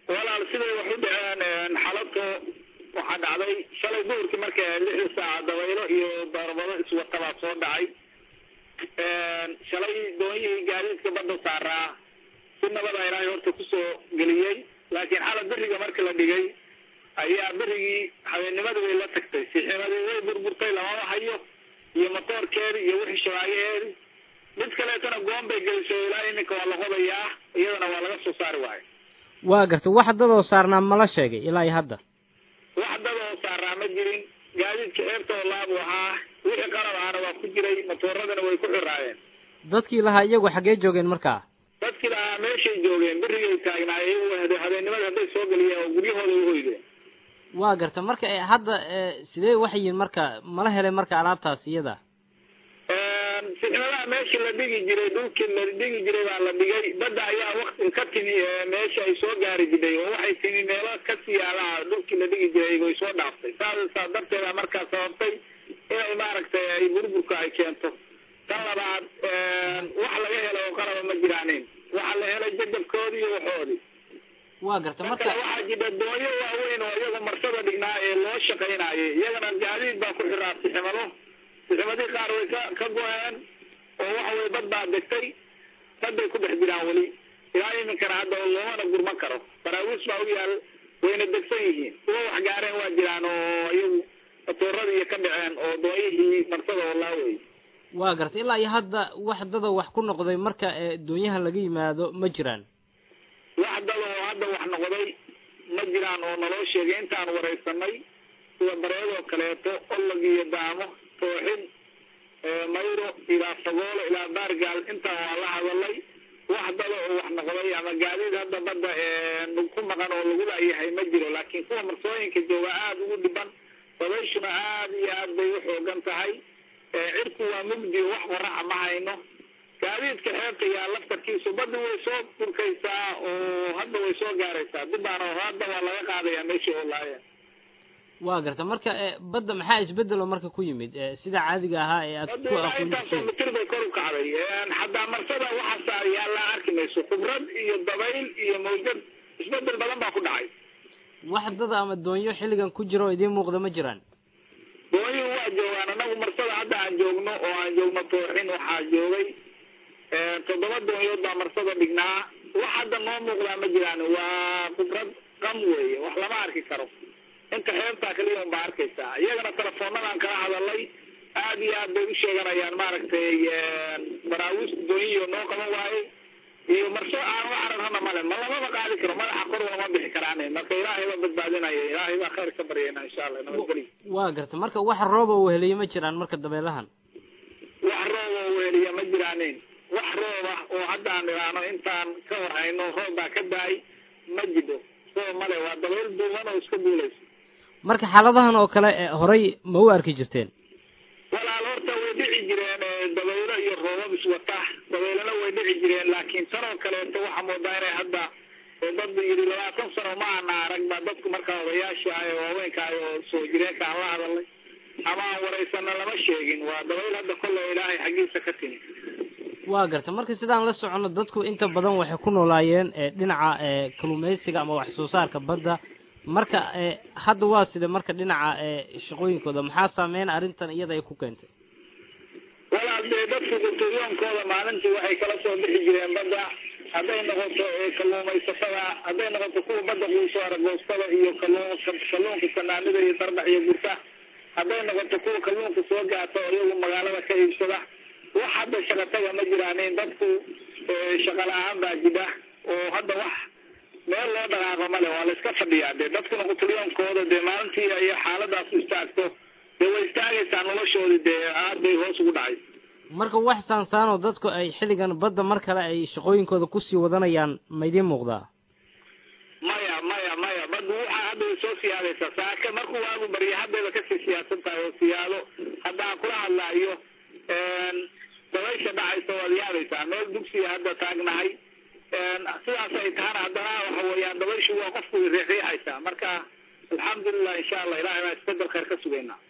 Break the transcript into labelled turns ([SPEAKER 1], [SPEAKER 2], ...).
[SPEAKER 1] walaal siday wax u dhaceen xalato waxaa dhacday shalay duhurkii marka lixda saaca dabaylo iyo darbado iswatabaa soo dhacay shalay doonyihii gaadiidka badda saaraa si nabada ilaahay horta kusoo geliyey laakiin xala beriga marka la dhigay ayaa berigii habeennimadii bay la tagtay siximadii way burburtay lamama hayo iyo matoorkeedi iyo wixii shabaayaheedi mid kaleetana goon bay gelisay ilaa iminka waa la qodayaa iyadana waa laga soo saari waayo
[SPEAKER 2] waa gartay wax dadoo saarnaa mala sheegay ilaa iyo hadda
[SPEAKER 1] wax dadoo saaraa ma jirin gaadiidka ceebta oo laabu ahaa wixii qalab ahana waa ku jiray matooradana way ku xiraayeen
[SPEAKER 2] dadkii lahaa iyagu xaggee joogeen markaa
[SPEAKER 1] dadkii lahaa meeshay joogeen berigay taagnaayeen iyagu habeenimada hadday soo geliyeen oo guryahooda u hoydeen
[SPEAKER 2] waa garta marka hadda sidee waxay yihin marka mala helay marka alaabtaas iyada
[SPEAKER 1] sixnadaha meeshii la dhigi jiray dhulkii la dhigi jiray baa la dhigay badda ayaa wakti ka timi meesha ay soo gaari jiray oo waxay timi meelo kasii yaalaha dhulkii la dhigi jiray way soo dhaaftay saa saa darteeda markaa sababtay inay maaragtay ay burburka ay keento tan labaad wax laga helo oo qalaba ma jiraanin waxaa la helay jadabkoodii iyo waxoodii
[SPEAKER 2] waa garta marka
[SPEAKER 1] waxaa jira doonyo waaweyn oo iyaga marsada dhignaa ee loo shaqaynayay iyagana gaadiid baa ku xiraa siximado siximadii qaar way ka ka go-een oo waxa weye dad baa degtay dad bay ku dhex jiraan weli ilaa iminkana hadda loomana gurman karo baraawiis baa u yaal wayna degsan yihiin kuwa wax gaareen waa jiraan oo iyagu matooradii iyo ka dhaceen oo doonyihii marsada oo laawey
[SPEAKER 2] waa garta ilaa iyo hadda wax dadoo wax ku noqday marka doonyaha laga yimaado ma jiraan
[SPEAKER 1] wax dad oo hadda wax noqday ma jiraan oo naloo sheegay intaan waraysanay sida bareedoo kaleeto olog iyo daamo tooxin mayro ilaa fagoolo ilaa baargaal intaan waa la hadalay wax dada oo wax noqday ama gaadiid hadda badda ku maqan oo lagu laayahay ma jiro laakiin kuwa marsooyinka jooga aada ugu dhiban dabayshuna aada iyo aad bay u xoogan tahay cirku waa mugdi wax qoraxa ma hayno gaadiidka xeebta yaa laftarkiisu badda way soo burkaysaa oo hadda way soo gaaraysaa dibaana hadda waa laga qaadayaa meeshii oo laayeen
[SPEAKER 2] waa garta marka badda maxaa isbedelo marka ku yimid sida caadiga ahaa ee aad ku aqoon
[SPEAKER 1] intaasoo mitir bay kor u kacday xataa marsada waxa saar yaallaa arki mayso khibrad iyo dabayl iyo mawjad isbedel badan baa ku dhacay
[SPEAKER 2] wax dada ama doonyo xilligan ku jira oo idiin muuqda ma jiraan
[SPEAKER 1] doonyuhu waa joogaan anagu marsada hadda aan joogno oo aan joogno tooxin waxaa joogay toddoba doonyood baa marsada dhignaa wax hadda noo muuqdaa ma jiraan waa khibrad qam weeye wax lama arki karo inta xeebtaa kaliya un baa arkaysaa iyagana telefoonadaan kala hadalay aada iyo aad bay u sheeganayaan maaragtay baraawiista doonyiyo noo qaban waaye iyo marso aan u cararhana male ma lamaba qaadi karo madaxa kor lama bixi karaan marka ilaahay baa badbaadinaya ilaahay baa khayr ka baryayna insha allah nabadgeli
[SPEAKER 2] waa garta marka wax rooba weheliye ma jiraan marka dabeelahan
[SPEAKER 1] wax rooba weheliya ma jiraanin wax rooba oo haddaan idhaano intaan ka warhayno roob baa ka da-ay ma jidho roob male waa dabeyl duuban oo iska duulaysa
[SPEAKER 2] marka xaaladahan oo kale horay ma u arki jirteen
[SPEAKER 1] walaal horta way dhici jireen dabaylo iyo roobab iswata dabaylana way dhici jireen laakiin tanoo kaleeto waxaa moodaa inay hadda dad yidhi labaatan sano ma ana arag ba dadku markaa odayaasha ah ee waaweynka ah oo soo jireenka aan la hadalnay ama aan waraysana lama sheegin waa dabayl hadda kolley ilaahay xaggiisa ka timi
[SPEAKER 2] waa garta marka sidaan la socono dadku inta badan waxay ku noolaayeen dhinaca kalluumaysiga ama wax soo saarka badda marka hadda waa sida marka dhinaca shaqooyinkooda maxaa saameyn arrintan iyada ay ku keentay
[SPEAKER 1] walaal dee dadku guturyoonkooda maalintii waxay kala soo bixi jireen badda hadday noqoto kalluumaysatada hadday noqoto kuwa badda quuso aragoostada iyo kalluun kalluunka sanaanida iyo darbax iyo gurta hadday noqoto kuwa kalluunka soo gaata oo iyagu magaalada ka iibsada wax hadda shaqataga ma jiraanin dadku shaqa la-aan baa jira oo hadda wax meel loo dhaqaaqo male waa la iska fadhiyaa dee dadkuna quturyoonkooda dee maalintii ay xaaladaas istaagto dee way istaagaysaa noloshoodii dee aad bay hoos ugu dhacay
[SPEAKER 2] marka wax saansaanoo dadku ay xilligan badda mar kale ay shaqooyinkooda kusii wadanayaan ma idiin muuqdaa
[SPEAKER 1] maya maya maya baddu waxaa hadda way soo siyaadaysaa saaka markuu waagu barya haddayba kasii siyaasan tahay oo siyaado hadda aan kula hadlaayo dabaysha dhacaysa waad yaabaysaa meel dugsiga hadda taagnahay sidaas ay tahana haddana waxa weeyaan dabayshu waa qofku riixriixaysaa marka alxamdulilah insha allah ilahay baa isbedel khayr ka sugaynaa